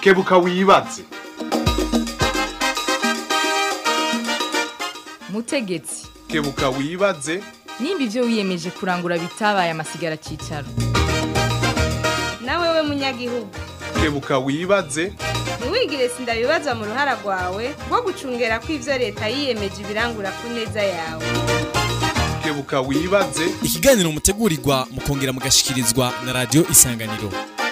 kebuka wibaze mutegetsi kebuka wibaze nimba ibyo wiyemeje kurangura bitabaye amasigara cyicaro nawe we munyagihugu kebuka wibaze ntiwigire sindabibazwa mu ruhara rwawe rwo gucungera ko ivyo leta yiyemeje ibirangura ku neza yawe kebuka wibaze ikiganiro mutegurirwa mukongera mugashikirizwa na radiyo isanganiro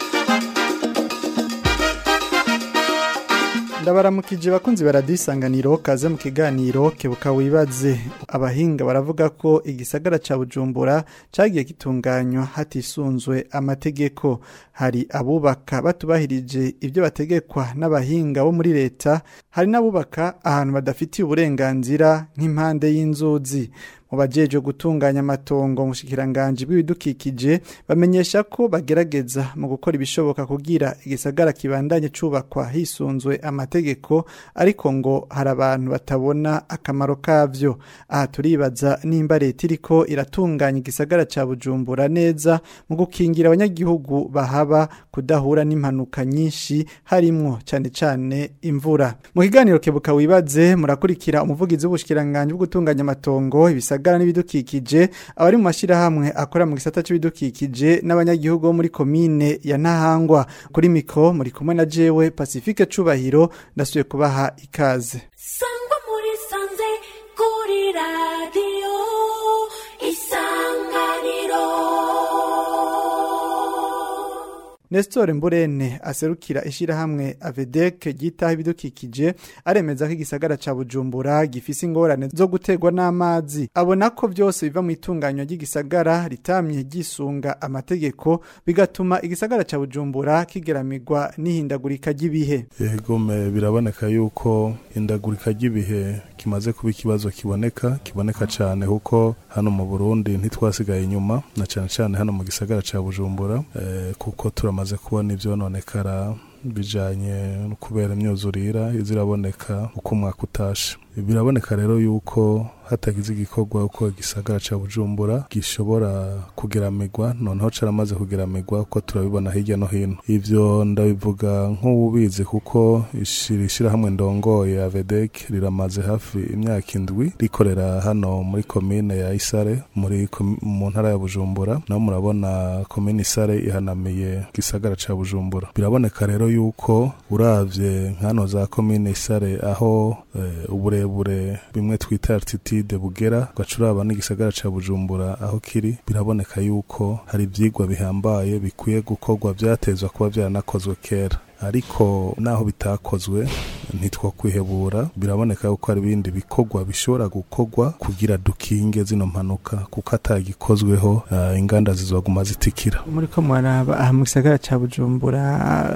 ndabaramukije bakunzi baradisanganiro kaze mu kiganiro kebuka wibaze abahinga baravuga ko igisagara ca bujumbura cagiye gitunganywa hatisunzwe amategeko hari abubaka batubahirije ibyo bategekwa n'abahinga bo muri leta hari n'abubaka ahantu badafitiye uburenganzira nk'impande y'inzuzi mu bajejwe gutunganya amatongo mu shikiranganji bw'ibidukikije bamenyesha ko bagerageza mu gukora ibishoboka kugira igisagara kibandanye cubakwa hisunzwe amategeko ariko ngo hari abantu batabona akamaro kavyo aha turibaza nimba leta iriko iratunganya igisagara ca bujumbura neza mu gukingira abanyagihugu bahaba kudahura n'impanuka nyinshi harimwo cane cane imvura mu kiganiro kebuka wibaze murakurikira umuvugizi w'ubushikiranganji bwo gutunganya amatongo ibisagara ibisagara n'ibidukikije abari mu mashirahamwe akora mu gisata c'ibidukikije n'abanyagihugu bo muri komine ya Ntahangwa kuri mikro muri kumwe na jewe Pacifique Cubahiro ndasubiye kubaha ikaze sangwa muri sanze kuri radiyo isanganiro Nestor Mburene aserukira ishirahamwe Avedek gitaha ibidukikije aremeza ko igisagara ca Bujumbura gifise ingorane zo gutegwa n'amazi abona ko byose biva mu itunganywa ry'igisagara ritamye gisunga amategeko bigatuma igisagara ca Bujumbura kigeramirwa n'ihindagurika ry'ibihe yego me biraboneka yuko indagurika ry'ibihe kimaze kuba ikibazo kiboneka kiboneka cyane kuko hano mu Burundi ntitwasigaye inyuma na cyane cyane hano mu gisagara ca Bujumbura eh, kuko turamaze tumaze kubona ivyononekara bijanye no kubera imyuzurira iziraboneka uko umwaka utashe biraboneka rero yuko hatagize igikorwa uko igisagara ca Bujumbura gishobora kugeramirwa noneho caramaze kugeramirwa uko turabibona hirya no hino ivyo ndabivuga nk'ububizi kuko ishirishira hamwe ndongoye Avedek riramaze hafi imyaka indwi rikorera hano muri komine ya Isare muri mu ntara ya Bujumbura naho murabona komine Isare ihanamiye gisagara ca Bujumbura biraboneka rero yuko uravye nkano za komine Isare aho e, uburebure bimwe twita altitude bugera ugacuraba n'igisagara ca Bujumbura aho kiri biraboneka yuko hari ivyigwa bihambaye bikwiye gukorwa vyatezwa kuba vyaranakozwe kera ariko naho bitakozwe ntitwakwihebura biraboneka yuko hari ibindi bikorwa bishobora gukorwa kugira dukinge zino mpanuka kuko atagikozweho uh, inganda zizoguma zitikira muri ko mwaraba aha mu gisagara ca Bujumbura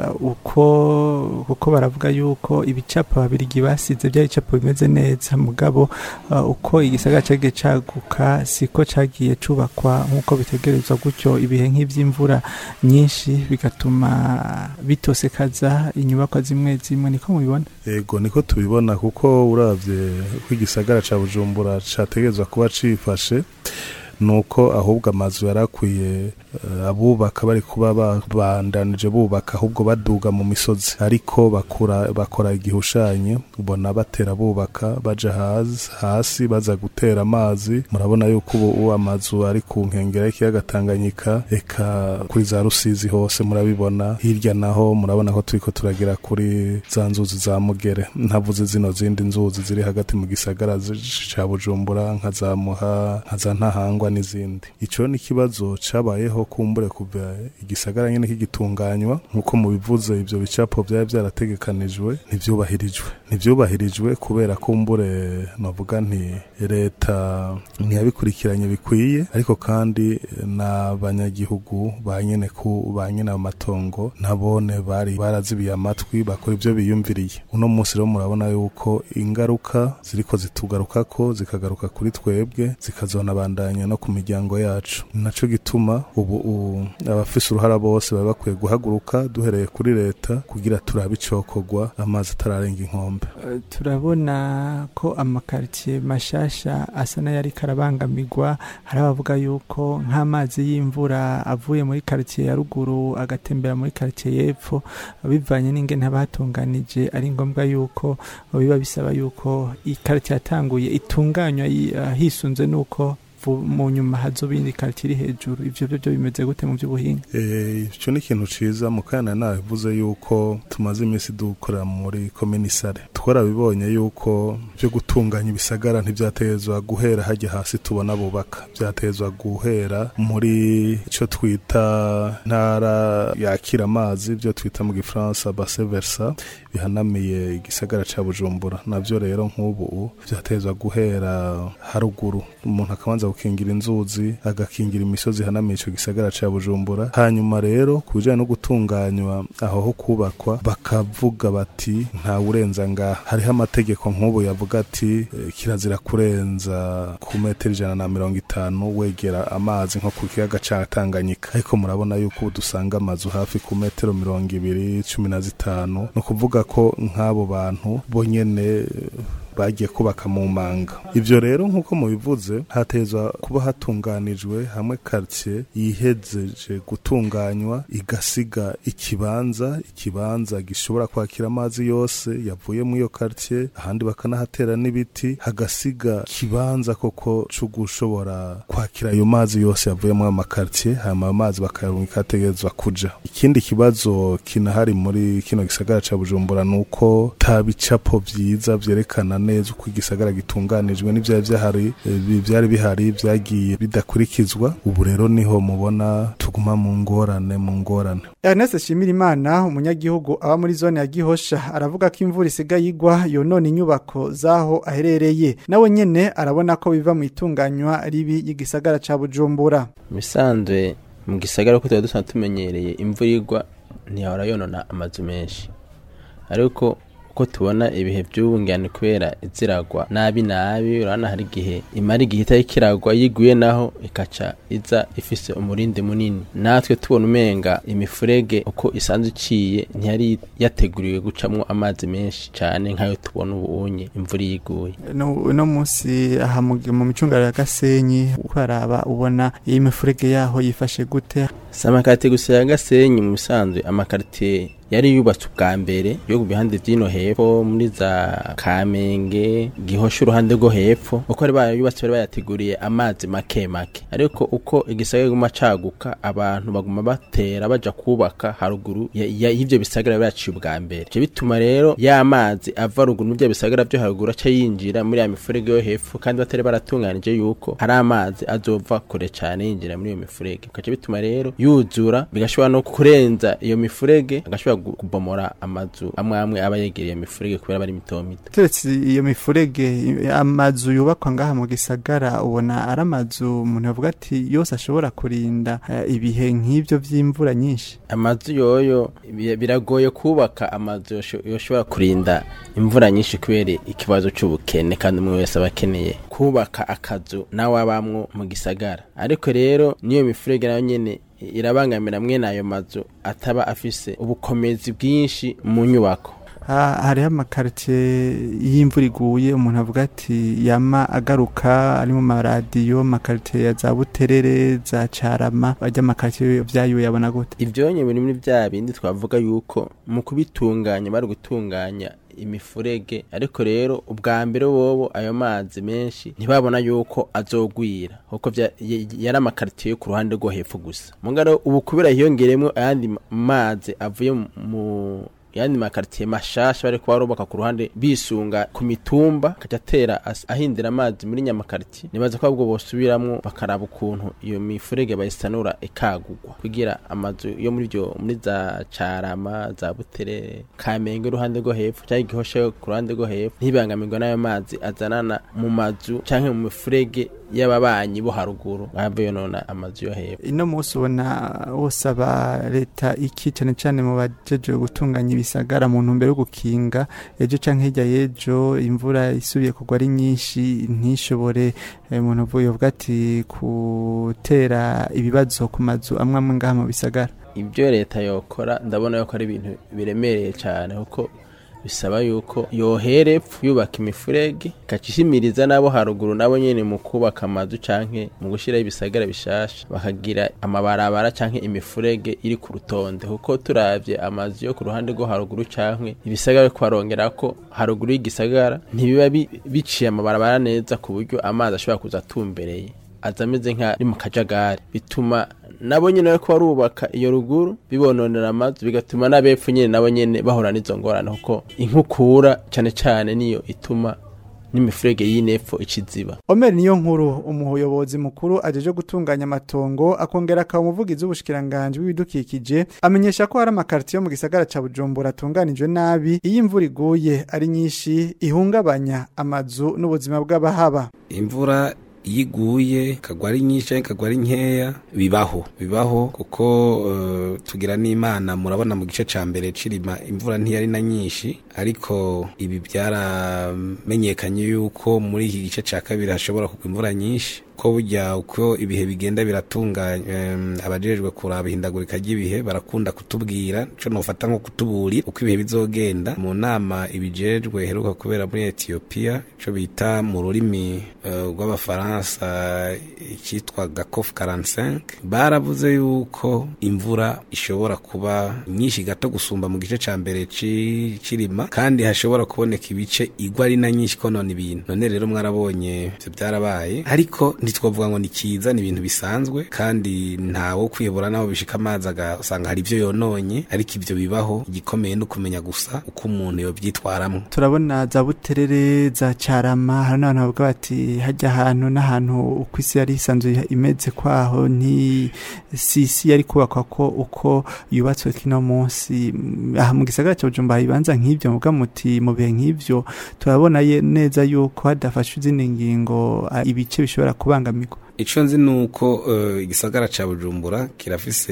uko kuko baravuga yuko ibicapo babirigi basize byari ibicapo bimeze neza mugabo uh, uko igisagara cagiye caguka siko cagiye cubakwa nk'uko bitegerezwa gutyo ibihe nk'ivy'imvura nyinshi bigatuma bitosekaza inyubakwa zimwe zimwe niko mubibona yego niko tubibona kuko uravye ko igisagara ca Bujumbura categezwa kuba cifashe nuko ahubwo amazu yarakwiye uh, abubaka bari kuba babandanije bubaka ahubwo baduga mu misozi ariko bakura bakora igihushanye ubona batera bubaka baja hasi hasi baza gutera amazi murabona yuko ubu amazu ari ku nkengera y'ikiyaga Tanganyika eka kuri za Rusizi hose murabibona hirya naho murabona ko turiko turagira kuri za nzuzi za Mugere ntavuze zino zindi nzuzi ziri hagati mu gisagara ca Bujumbura nka za Muha nka za Ntahangwa n'izindi ico ni ikibazo cabayeho kumbure kuva igisagara nyene kigitunganywa nkuko mubivuze ivyo bicapo vyari vyarategekanijwe ntivyubahirijwe ntivyubahirijwe kubera kumbure novuga nti leta ntiyabikurikiranye bikwiye ariko kandi n'abanyagihugu ba nyene ku ba nyene amatongo nabone bari barazibiye amatwi bakora ivyo biyumviriye uno munsi rero murabona yuko ingaruka ziriko zitugarukako zikagaruka kuri twebwe zikazonabandanya no no ku miryango yacu naco gituma ubu u- abafise uruhara bose baba bakwiye guhaguruka duhereye kuri leta kugira turabe icokorwa amazi atararenga inkombe Eh, turabona ko amakaritiye mashasha asa n'ayari karabangamirwa hari abavuga yuko nk'amazi y'imvura avuye muri karitiye ya ruguru agatembera muri karitiye y'epfo bivanye n'ingene haba hatunganije ari ngombwa yuko biba bisaba yuko ikaritiye yatanguye itunganywa yi- ah, hisunze n'uko vu- mu nyuma hazoba iyindi karitiye iri hejuru ivyo byo byo bimeze gute mu by'ubuhinga Eh, ico ni ikintu ciza mukana navuze yuko tumaze iminsi dukora muri komisare twarabibonye yuko byo gutunganya ibisagara ntivyatezwa guhera hajya hasi tubona bubaka vyatezwa guhera muri ico twita ntara yakira amazi byo twita mu gifaransa base versa bihanamiye igisagara ca bujumbura navyo rero nk'ubu vyatezwa guhera haruguru umuntu akabanza gukingira inzuzi agakingira imisozi ihanamiye ico gisagara ca bujumbura hanyuma rero ku bijanye no gutunganywa aho ho kubakwa bakavuga bati nta urenza ngaha hariho amategeko nk'ubu yavuga ati eh, kirazira kurenza ku metero ijana na mirongo itanu wegera amazi nko ku kiyaga ca tanganyika ariko murabona yuko ubu dusanga amazu hafi ku metero mirongo ibiri cumi na zitanu ni ukuvuga ko nk'abo bantu bo nyene eh, bagiye kubaka mu manga ivyo rero nk'uko mubivuze hatezwa kuba hatunganijwe hamwe quartier yihejeje gutunganywa igasiga ikibanza ikibanza gishobora kwakira amazi yose yavuye muri iyo quartier ahandi bakanahatera n'ibiti hagasiga kibanza koko co gushobora kwakira ayo mazi yose yavuye muri amakartier hanyuma ayo mazi bakayarungika ategerezwa kuja ikindi kibazo kinahari muri kino gisagara ca bujumbura nuko ta bicapo vyiza vyerekana neza uko igisagara gitunganijwe n'ivyari vyahari eh, vyari bihari vyagiye bidakurikizwa ubu rero niho mubona tuguma mu ngorane mu ngorane Ernest Shimirimana umunyagihugu aba muri zone ya Gihosha aravuga ko imvura isigaye igwa yonona inyubako zaho aherereye nawe nyene arabona ko biva mu itunganywa ribi y'igisagara ca Bujumbura bisanzwe mu gisagara ko tuba dusanzwe tumenyereye imvura igwa ntiyahora yonona amazu menshi ariko uko tubona ibihe by'ubu ngani kubera iziragwa nabi nabi urabona hari igihe imara igihe itari kiragwa yiguye naho ikaca iza ifise umurindi munini natwe tubona umenga imifurege uko isanzwe iciye ntiyari yateguriwe gucamwo amazi menshi cyane nk'ayo tubona ubunye imvura yiguye no no munsi aha mu mu micungararo ya Gasenyi ukaraba ubona iyi mifurege yaho yifashe gute si amakarite gusa ya gasenyi mu bisanzwe amakarite yari yubatswe ubwa mbere yo ku bihande by'ino hepfo muri za kamenge gihosha uruhande rwo hepfo uko bari bayubatse bari bayateguriye amazi make make ariko uko igisagara guma caguka abantu baguma batera baja kubaka haruguru ya- ya- y'ivyo bisagara byaciye ubwa mbere ivyo bituma rero ya mazi ava ruguru mu bya bisagara byo haruguru aca yinjira muri ya mifurege yo hepfo kandi batari baratunganije yuko hari amazi azova kure cyane yinjira muri iyo mifurege bikaca bituma rero yuzura bigashobora no kurenza iyo mifurege agashobora gu- kubomora amazu amwe amwe aba yegereye iyo mifurege kubera bari mito mito Turetse iyo mifurege i- amazu yubakwa ngaha mu gisagara ubona ari amazu umuntu yavuga ati yose ashobora kurinda eh, ibihe nk'ibyo by'imvura nyinshi amazu yoyo bi- biragoye kubaka amazu yosho- yoshobora kurinda imvura nyinshi kubera ikibazo c'ubukene kandi umwe wese aba akeneye kubaka akazu nawe abamwo mu gisagara ariko rero niyo mifurege nayo nyene irabangamira mwene ayo mazu ataba afise ubukomezi bwinshi mu nyubako Ha- hariho amakaritiye y'imvura iguye umuntu avuga ati yama agaruka ari mu maradiyo amakaritiye ya za buterere za carama bajya amakaritiye vyayo yabona gute ivyonye biri muri vya bindi twavuga yuko mu kubitunganya bari gutunganya imifurege ariko rero ubwa mbere bobo ayo mazi menshi ntibabona yuko azogwira kuko vya- y- yari amakaritiye yo ku ruhande rwo hepfo gusa mugaro ubu kubera hiyongeremwo ayandi ma- mazi avuye mu- mu yandi makaritiye mashasha bari kuba barubaka ku ruhande bisunga ku mitumba akaca atera as- ahindira amazi muri nyamakaritiye nibaza ko ahubwo bosubiramwo bakaraba ukuntu iyo mifurege bayisanura ikagugwa kugira amazu yo muri byo muri za carama za butere kamenge uruhande rwo hepfo cyangwa igihosha yo ku ruhande rwo hepfo ntibangamirwa n'ayo mazi azanana mu mazu canke mu mifurege y'ababanyi bo haruguru bahava yonona amazu yo hepfo ino munsi ubona wosaba leta iki cane cane mu bajeje gutunganya ibisagara bisagara mu ntumbero yo gukinga ejo canke hirya y'ejo imvura isubiye kugwa ari nyinshi ntishobore eh, umuntu uvuye uvuga ati gutera ibibazo ku mazu amwe amwe ngaha mu bisagara ibyo leta yokora ndabona yuko ari ibintu biremereye cyane kuko bisaba yuko yohera epfo yubaka imifurege ikacishimiriza n'abo haruguru nabo nyine mu kubaka amazu canke mu gushyiraho ibisagara bishasha bakagira amabarabara canke imifurege iri ku rutonde kuko turavye amazu yo ku ruhande rwo haruguru canke ibisagara ko barongera ko haruguru y'igisagara ntibiba bi- biciye amabarabara neza ku buryo amazi ashobora kuza atumbereye aza ameze nk'ari mu kajagari bituma nabo nyine bariko barubaka iyo ruguru bibononera amazu bigatuma n'abepfo nyine nabo nyine bahura n'izo ngorane kuko inkukura cane cane niyo ituma n'imifurege y'inepfo iciziba Omer niyo nkuru umuyobozi mukuru ajeje gutunganya amatongo akongera akaba umuvugizi w'ubushikiranganje w'ibidukikije amenyesha ko hari amakartiyo mu gisagara ca Bujumbura atunganijwe nabi iyo imvura iguye ari nyinshi ihungabanya amazu n'ubuzima bw'abahaba imvura iyo iguye ikagwa ari nyinshi cyangwa ikagwa ari nkeya bibaho bibaho kuko eh, tugira n'imana murabona mu gice cya mbere cirima imvura ntiyari na nyinshi ariko ibi byaramenyekanye yuko muri iki gice cya kabiri hashobora kugwa imvura nyinshi ko burya uko ibihe bigenda biratunganya em, abajejwe kuraba ihindagurika ry'ibihe barakunda kutubwira ico nofata nko kutuburira uko ibihe bizogenda mu nama ibijejwe heruka kubera muri Ethiopia ico bita mu rurimi eh, rw'abafaransa icyitwa gakof 45 baravuze yuko imvura ishobora kuba nyinshi gato gusumba mu gice ca mbere ci- cirima kandi hashobora kuboneka ibice igwa ari na nyinshi konona ibintu none rero mwarabonye ivyo byarabaye ariko ntitwavuga ngo ni cyiza ni ibintu bisanzwe kandi ntawo kwiyobora naho bishika amazi agasanga hari ibyo yononye ariko ibyo bibaho igikomeye ni ukumenya gusa uko umuntu yobyitwaramo turabona za buterere za carama hari n'abantu bavuga bati hajya ahantu n'ahantu uko isi yari isanzwe imeze kwaho nti si isi yari kubakwa ko uko yubatswe kino munsi Mm, aha mu gisagara cya Bujumbura hari ibibanza nk'ibyo muga muti mu bihe nk'ibyo turabona ye- neza yuko hadafashwe izindi ngingo ah, ibice bishobora kubangamirwa icyo nzi ni uko eh, igisagara cya bujumbura kirafise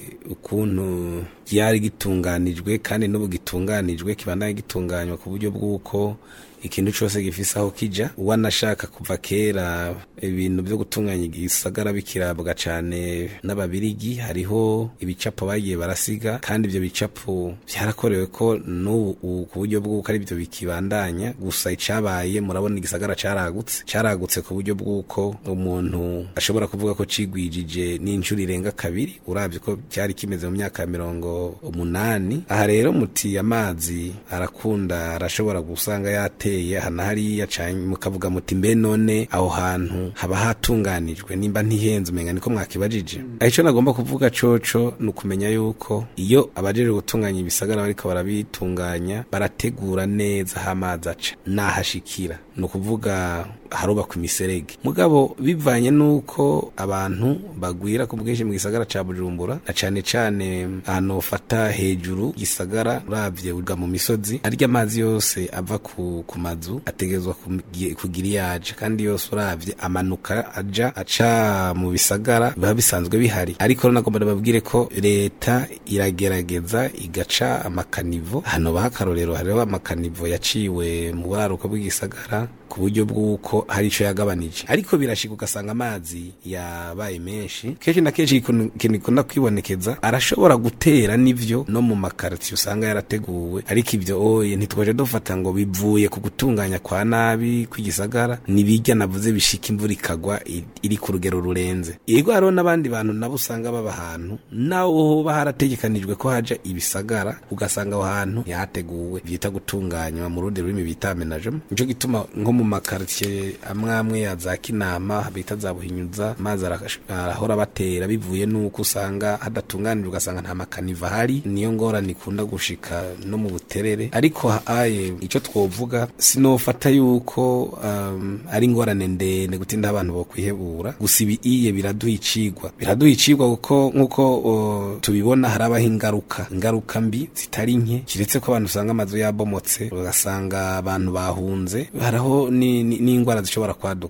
ukuntu ryari gitunganijwe kandi n'ubu gitunganijwe kibandanye gitunganywa ku buryo bw'uko ikintu cyose gifise aho kija uwanashaka kuva kera ibintu byo gutunganya igisagara bikirabwa cane n'ababirigi hariho ibicapo bagiye barasiga kandi ibyo bicapo byarakorewe ko n'ubu ubu ku buryo bw'uko ari byo bikibandanya gusa icabaye murabona igisagara caragutse caragutse ku buryo bw'uko umuntu ashobora kuvuga ko cigwijije n'inshuro irenga kabiri uravye ko cyari kimeze mu myaka ya mirongo umunani aha rero muti amazi arakunda arashobora gusanga yateye aha na hariya canke mukavuga muti mbe none aho hantu haba hatunganijwe nimba ntihenze umenga niko mwakibajije aho ico nagomba kuvuga coco ni ukumenya yuko iyo abajejwe gutunganya ibisagara bariko barabitunganya barategura neza aho amazi aca nahashikira ni ukuvuga harubakwa imiserege mugabo bivanye n'uko abantu bagwira ku bwinshi mu gisagara ca bujumbura na cane cane ahantu ufata hejuru gisagara uravye uga mu misozi arya amazi yose ava ku, ku mazu ategerezwa kugi- kugira iyaje kandi yose uravye amanuka aja aca mu bisagara biba bisanzwe bihari ariko rero nagomba babwire ko leta iragerageza igaca amakanivo hano baha akarorero hariho amakanivo yaciwe mu buraruko bw'igisagara ku buryo bw'uko hari ico yagabanije ariko birashika ugasanga amazi yabaye menshi kenshi na kenshi ikintu ikintu gikunda kwibonekeza arashobora gutera n'ivyo no mu makaritiye usanga yarateguwe ariko ivyo oye ntitwaje dufata ngo bivuye ku gutunganya kwa nabi kw'igisagara nibijya navuze bishika imvura ikagwa i- iri ku rugero rurenze yego hariho n'abandi bantu nabo usanga baba ahantu naho hoba harategekanijwe ko haja ibisagara ugasanga aho hantu yahateguwe byita gutunganywa mu rundi rurimi bita amenagement nico gituma nko mu makaritiye amwe amwe ya za kinama bita za buhinyuza amazi arash- arahora batera bivuye n'uko usanga hadatunganijwe ugasanga nta makaniva ahari niyo ngorane ikunda gushika no mu buterere ariko aye ico twovuga sinofata yuko um, ari ingorane ndende gutinda abantu bokwihebura gusa ibi iye biraduha icigwa biraduha icigwa kuko nk'uko uh, tubibona harabaho ingaruka ingaruka mbi zitari nke kiretse ko abantu usanga amazu yabomotse ugasanga abantu bahunze haraho ni- ni- n'ingwara zishobora kwaduka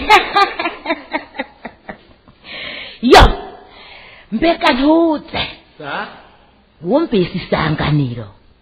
yo mbega ntuze wumvise isanganiro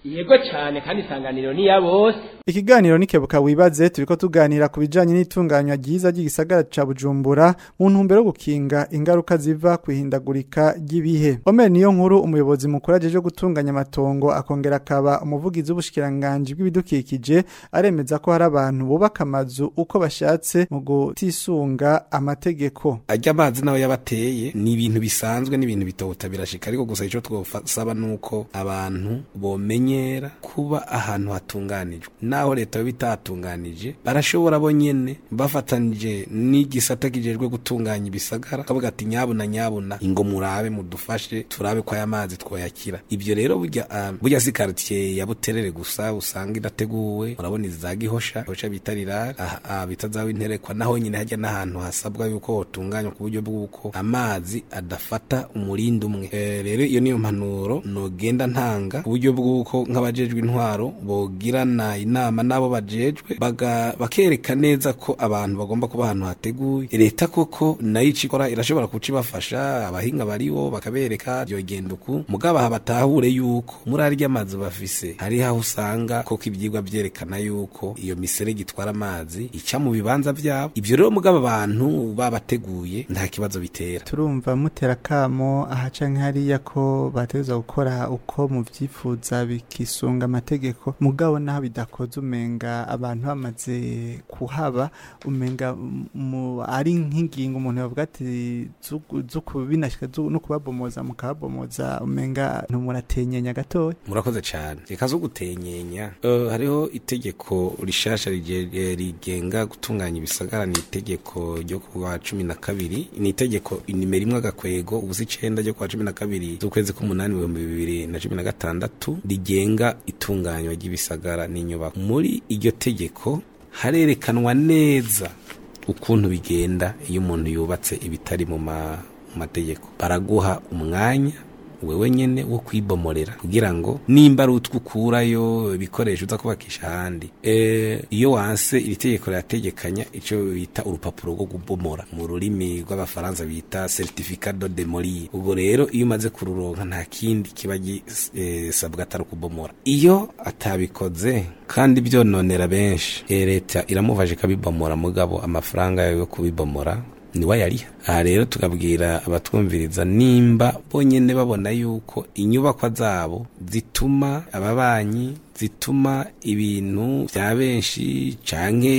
yego cyane kandi isanganiro ni ya bose Ikiganiro nikebuka wibaze turiko tuganira ku bijanye n'itunganywa ryiza ry'igisagara ca Bujumbura mu ntumbero yo gukinga ingaruka ziva kwihindagurika ry'ibihe. Omer niyo nkuru umuyobozi mukuru ajeje gutunganya amatongo akongera akaba umuvugizi w'ubushikiranganje bw'ibidukikije aremeza ko hari abantu bubaka amazu uko bashatse mu gutisunga amategeko. ajya amazi nawe yabateye ni ibintu bisanzwe n'ibintu bitota birashika ariko gusa icyo twosaba nuko abantu bomenyera kuba ahantu hatunganijwe naho leta yo bitatunganije barashobora bo nyene bafatanije n'igisata kijejwe gutunganya ibisagara kavuga ati nyabuna nyabuna ingo murabe mudufashe turabe ko aya mazi twoyakira ibyo rero burya uh, burya si quartier ya buterere gusa usanga irateguwe urabona iza gihosha gihosha bita rirare aha bita zawe interekwa naho nyine hajya n'ahantu hasabwa yuko hotunganywa ku buryo bw'uko amazi adafata umurindi umwe Eh, rero iyo niyo mpanuro nogenda ntanga ku buryo bw'uko nk'abajejwe intwaro bogirana inama n'abo bajejwe baga- bakereka neza ko abantu bagomba kuba ahantu hateguye leta koko nayo ico ikora irashobora kuca ibafasha abahinga bariho bakabereka byogenda uku mugabo aha batahure yuko muri arya amazi bafise hari aho usanga koko ibyigwa byerekana yuko iyo miserege itwara amazi ica mu bibanza byabo ibyo rero mugabo abantu babateguye nta kibazo bitera turumva mutera kamo aha canke hariya ko bategerezwa gukora uko muvyifuza bikisunga amategeko mugabo naho bidakoze umenga abantu bamaze kuhaba umenga mu ari nk'ingingo umuntu yavuga ati zu- zo kubinashika zu- no kubabomoza mukababomoza umenga ntumuratenyenya gatoya murakoze cyane reka zo gutenyenya Eh, hariho itegeko rishasha rige- eh, rigenga gutunganya ibisagara ni itegeko ryo kuwa cumi na kabiri ni itegeko nimero imwe agakwego ubusa icenda ryo kuwa cumi na kabiri z'ukwezi k'umunani ibihumbi bibiri na cumi na gatandatu rigenga itunganywa ry'ibisagara n'inyubako muri iryo tegeko harerekanwa neza ukuntu bigenda iyo umuntu yubatse ibitari mu ma- mu mategeko baraguha umwanya wewe nyene wo kwibomorera kugira ngo nimba ari utwo ukurayo ibikoresho uza kubakisha ahandi e, iyo wanse iri tegeko rirategekanya ico bita urupapuro rwo kubomora mu rurimi rw'abafaransa bita certificat de demolir ubwo rero iyo umaze kururonka nta kindi kiba gisabwa atari ukubomora iyo atabikoze kandi byononera benshi e, leta iramufasha ikabibomora mugabo amafaranga yayo yo kubibomora niwe yariha aha rero tukabwira abatwumviriza nimba bonyene babona yuko inyubakwa zabo zituma ababanyi zituma ibintu vya benshi canke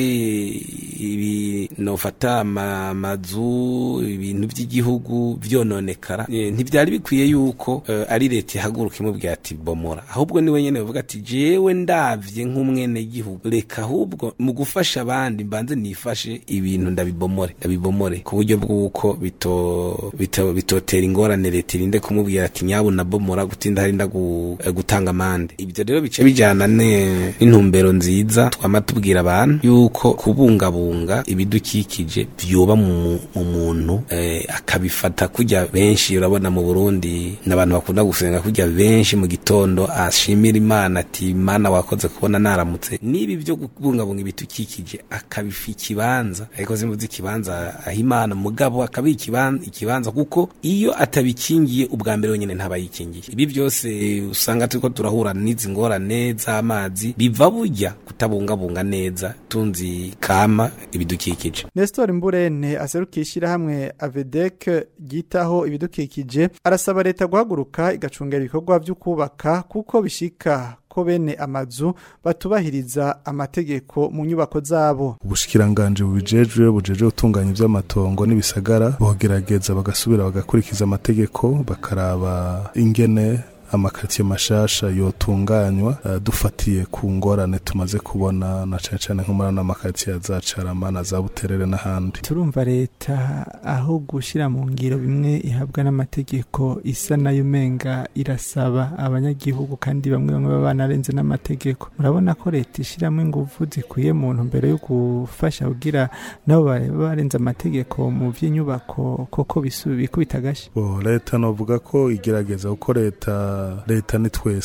ibi nofata ama- amazu ibintu vy'igihugu vyononekara Eh, ntivyari bikwiye yuko eh, ari leta ihaguruka imubwira ati bomora ahubwo niwe nyene bavuga ati jewe ndavye nk'umwene gihugu reka ahubwo mu gufasha abandi mbanze nifashe ibintu ndabibomore ndabibomore ku buryo bw'uko bito bito bitotera ingorane leta irinde kumubwira ati nyabu nabomora gutinda hari ndagu eh, gutanga amande ibyo rero bice bijana ne- n'intumbero nziza twama tubwira abantu yuko kubungabunga ibidukikije vyoba mu mu muntu eh, akabifata kujya benshi urabona mu Burundi n'abantu bakunda gusenga kujya benshi mu gitondo ashimira Imana ati Imana wakoze kubona naramutse nibi byo kubungabunga ibidukikije akabifa ikibanza ariko simvuze ikibanza aho Imana mugabo akabi ikibanza ikibanza kuko iyo atabikingiye ubwa mbere wenyine ntaba yikingiye ibi byose usanga turiko turahura n'izi ngorane z'amazi biva burya kutabungabunga neza tunzi kama ibidukikije Nestor Mburene aserukiye ishyirahamwe Avedec ryitaho ibidukikije arasaba leta guhaguruka igacungera ibikorwa byo kubaka kuko bishika ko bene amazu batubahiriza amategeko mu nyubako zabo ubushikiranganje bubijejwe bujeje gutunganya ivy'amatongo n'ibisagara bogerageza bagasubira bagakurikiza amategeko bakaraba ingene amakaritsiye mashasha yotunganywa uh, dufatiye ku ngorane tumaze kubona na cane cane nko muri ano amakaritsiye ya za carama na za buterere n'ahandi turumva leta aho gushyira mu ngiro bimwe ihabwa n'amategeko isa nayo umenga irasaba abanyagihugu kandi bamwe bamwe baba banarenze n'amategeko murabona ko leta ishyiramo ingufu zikwiye mu ntumbero yo gufasha kugira nabo bareba barenze amategeko mu by'inyubako koko bisu- bikubita agashyi bo leta novuga ko igerageza kuko leta leta ni twese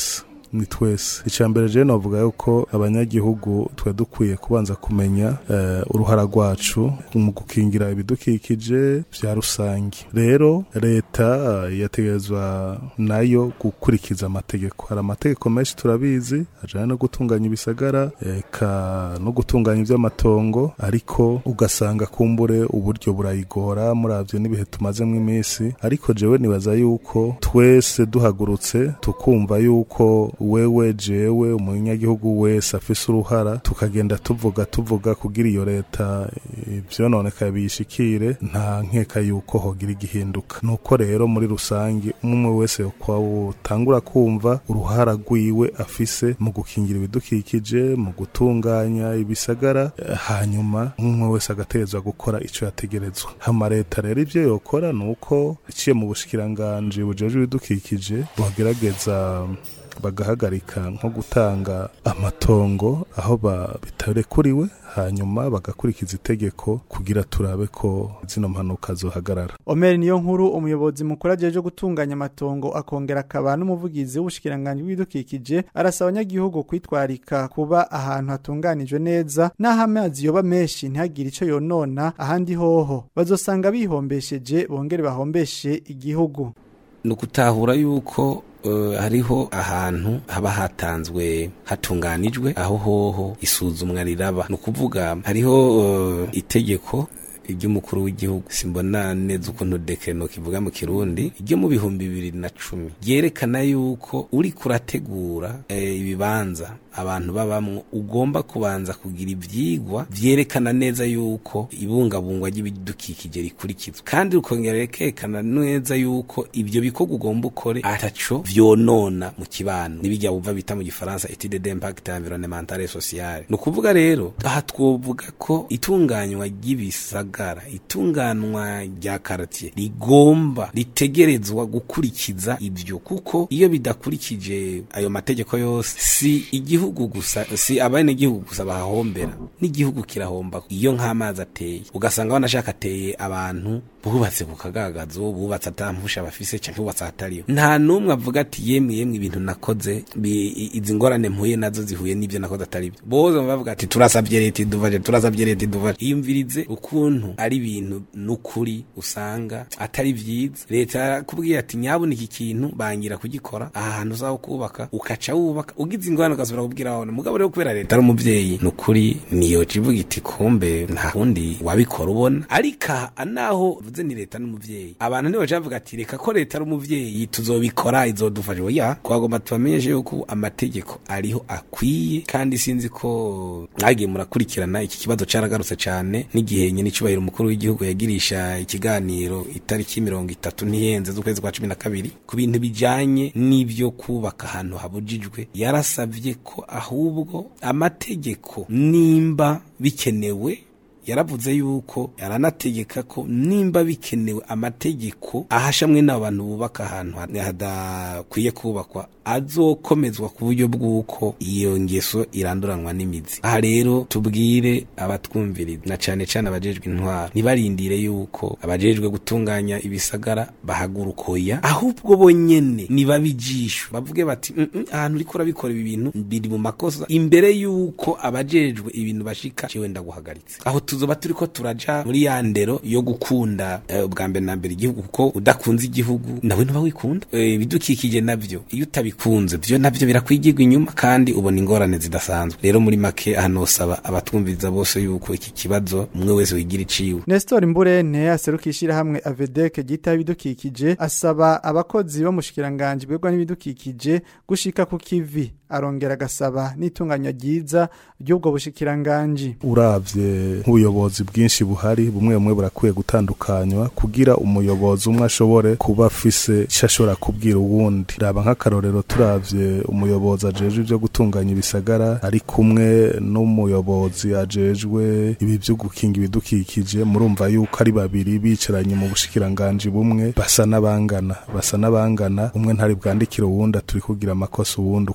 ni twese icya mbere je novuga yuko abanyagihugu twe dukwiye kubanza kumenya eh, uruhara rwacu mu gukingira ibidukikije vya rusange rero leta eh, yategerezwa nayo gukurikiza amategeko hari amategeko menshi turabizi ajanye no gutunganya ibisagara eka no gutunganya ivy'amatongo ariko ugasanga kumbure uburyo burayigora muravyo n'ibihe tumazemwo iminsi ariko jewe nibaza yuko twese duhagurutse tukumva yuko wewe jewe umunyagihugu wese afise uruhara tukagenda tuvuga tuvuga kugira iyo leta ivyononekaye biyishikire nta nkeka yuko hogira igihinduka nuko rero muri rusange umwe wese kwawutangura kumva uruhara rwiwe afise mu gukingira ibidukikije mu gutunganya ibisagara eh, hanyuma umwe wese agategerezwa gukora ico yategerezwa hama leta rero ivyo yokora nuko iciye mu bushikiranganji bujejwe ibidukikije bogerageza bagahagarika nko gutanga amatongo aho ba- bitarekuriwe hanyuma bagakurikiza itegeko kugira turabe ko zino mpanuka zohagarara Omer niyo nkuru umuyobozi mukuru ajeje gutunganya amatongo akongera akaba n'umuvugizi w'ubushikiranganje bw'ibidukikije arasaba abanyagihugu kwitwarika kuba ahantu hatunganijwe neza n'aho amazi yoba menshi ntihagire ico yonona ahandi hoho bazosanga bihombesheje bongere bahombeshe igihugu ni ukutahura yuko eh, hariho ahantu haba hatanzwe hatunganijwe aho hoho isuzumwa riraba ni ukuvuga hariho eh, itegeko ry'umukuru w'igihugu simbona neza ukuntu dekeno kivuga mu kirundi ryo mu bihumbi bibiri na cumi ryerekana yuko uri kurategura eh, ibibanza abantu babamwo ugomba kubanza kugira ivyigwa vyerekana neza yuko ibungabungwa ry'ibidukikije rikurikizwa kandi rukongera rikerekana neza yuko ivyo bikorwa ugomba ukore ataco vyonona mu kibano nibijya bumva bita mu gifaransa etude d'impact environnemental et social ni ukuvuga rero aha twovuga ko itunganywa ry'ibisagara itunganwa rya karatiye rigomba ritegerezwa gukurikiza ivyo kuko iyo bidakurikije ayo mategeko yose si igihugu gusa si abene igihugu gusa bahahombera n'igihugu kirahomba iyo nk'amazi ateye ugasanga banashaka ateye abantu bubatse ku kagagazo bubatse atampusha bafise canke bubatse ahatariho nta n'umwe avuga ati yemwe yemwe ibintu nakoze bi- i- izi ngorane mpuye nazo zihuye n'ivyo nakoze atari byo bose baba bavuga ati turasavye leta iduvaje turasavye leta iduvaje iyumvirize ukuntu ari ibintu n'ukuri usanga atari vyiza leta yarakubwiye ati nyabona iki kintu bangira kugikora aha hantu uzaho kubaka ukaca wubaka ugize ingorane ugasubira kubwira abana mugabo rero kubera leta ari umuvyeyi n'ukuri niyo civuga iti kumbe nta kundi wabikora ubona ariko aha naho vuze ni leta n'umuvyeyi abantu nibo bavuga ati reka ko leta ari umuvyeyi tuzobikora izodufasha oya twagomba tubamenyeshe yuko amategeko ariho akwiye kandi sinzi ko mwagiye murakurikirana iki kibazo caragarutse cane n'igihe nyene icubahiro umukuru w'igihugu yagirisha ikiganiro itariki mirongo itatu ntiyenze z'ukwezi kwa cumi na kabiri ku bintu bijanye n'ivyo kubaka ahantu habujijwe yarasavye ko ahubwo amategeko nimba bikenewe yaravuze yuko yaranategeka ko nimba bikenewe amategeko ahashamwe n'abantu bubaka ahantu hadakwiye kubakwa azokomezwa ku buryo bw'uko iyo ngeso iranduranwa n'imizi aha rero tubwire abatwumviriza na cane cane abajejwe intwaro ntibarindire yuko abajejwe gutunganya ibisagara bahagurukoya ahubwo bonyene nibabijisho bavuge bati "Mm, mm, ahantu uriko urabikora ibi bintu biri mu makosa imbere yuko abajejwe ibintu bashika jewe ndaguhagaritse aho tuzoba turiko turaja muri ya ndero yo gukunda eh, ubwa mbere na mbere igihugu kuko udakunze igihugu nawe ntuba wikunda Eh, ibidukikije navyo iyo utabikunze vyo navyo birakwigirwa inyuma kandi ubona ingorane zidasanzwe rero muri make hanosaba abatwumviriza bose yuko iki kibazo umwe wese wigira iciwe Nestor Mburene aseruka ishirahamwe Avedek gita ibidukikije asaba abakozi bamushikiranganje bwegwa n'ibidukikije gushika ku kivi arongera agasaba n'itunganya ryiza ry'ubwo bushikiranganje uravye nk'ubuyobozi bwinshi buhari bumwe bumwe burakwiye gutandukanywa kugira umuyobozi umwe ashobore kuba afise icyo ashobora kubwira uwundi raba nk'akarorero turavye umuyobozi ajejwe ivyo gutunganya ibisagara ari kumwe n'umuyobozi ajejwe ibi vyo gukinga ibidukikije murumva yuko ari babiri bicaranye mu bushikiranganje bumwe basa n'abangana basa n'abangana umwe ntari bwandikire uwundi turi kugira amakosa uwundi uku n'uku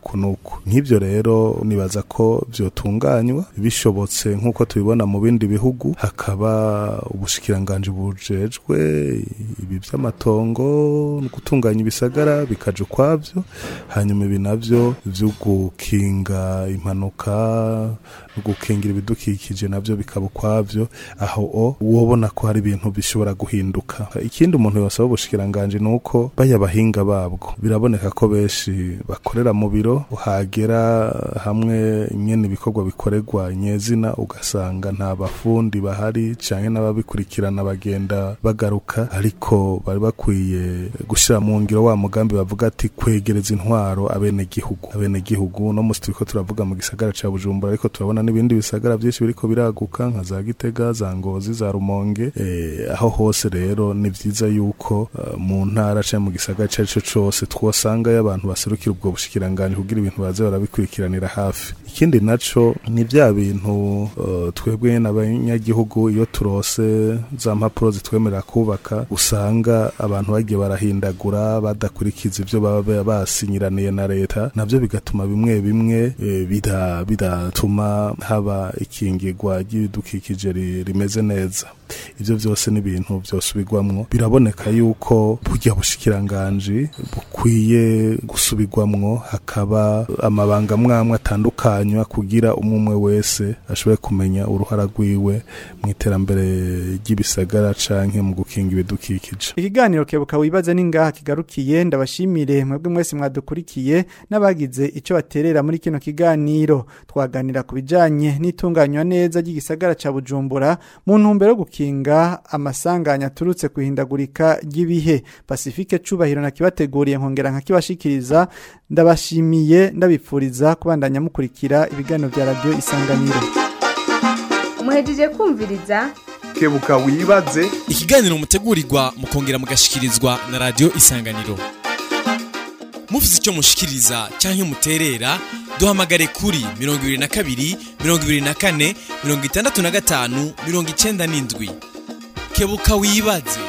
gihugu nk'ibyo rero nibaza ko vyotunganywa bishobotse nk'uko tubibona mu bindi bihugu hakaba ubushikiranganji bujejwe ibi vy'amatongo no gutunganya ibisagara bikaja ukwavyo hanyuma ibi navyo vyo gukinga impanuka no gukingira ibidukikije navyo bikaba ukwavyo aho o wobona ko hari ibintu bishobora guhinduka ikindi umuntu yosaba ubushikiranganji ni uko baya bahinga babwo biraboneka ko benshi bakorera mu biro uhagera hamwe nyene ibikorwa bikorerwa nyezina ugasanga nta bafundi bahari canke n'ababikurikirana bagenda bagaruka ariko bari bakwiye gushira mu ngiro wa mugambi bavuga ati kwegereza intwaro abene gihugu abene gihugu no musi turiko turavuga mu gisagara ca Bujumbura ariko turabona n'ibindi bisagara byinshi biriko biraguka nka za Gitega za Ngozi za Rumonge eh, aho hose rero ni vyiza yuko uh, mu ntara canke mu gisagara cari co cose twosanga y'abantu baserukira ubwo bushikiranganje kugira ibintu baze barabikurikiranira hafi ikindi naco ni vya bintu uh, twebwe n'abanyagihugu iyo turose za mpapuro zitwemerera kubaka usanga abantu bagiye barahindagura badakurikiza ivyo baba basinyiraniye na leta navyo bigatuma bimwe bimwe e, bida bidatuma haba ikingirwa ry'ibidukikije ri- rimeze neza ivyo vyose ni ibintu vyosubirwamwo biraboneka yuko burya bushikiranganji bukwiye gusubirwamwo hakaba amabanga mwamwe atandukanywa kugira umwe umwe wese ashobore kumenya uruhara rwiwe mu iterambere ry'ibisagara canke mu gukinga ibidukikije Ikiganiro kebuka wibaze ningaha kigarukiye ndabashimire mwebwe mwese mwadukurikiye n'abagize ico baterera muri kino kiganiro twaganira ku bijanye n'itunganywa neza ry'igisagara ca Bujumbura mu ntumbero yo gukinga amasanganya aturutse kuhindagurika ry'ibihe Pacifique cubahiro na kibateguriye nkongera nkakibashikiriza ndabashimiye ndabipfuriza kubandanya mukurikira ibiganiro vya radio isanganiro muhejeje kumviriza kebuka wibaze ikiganiro mutegurirwa mukongera mugashikirizwa na radio isanganiro mufite icyo mushikiriza cyangwa muterera duhamagare kuri mirongo ibiri na kabiri mirongo ibiri na kane mirongo itandatu na gatanu mirongo icenda n'indwi kebuka wibaze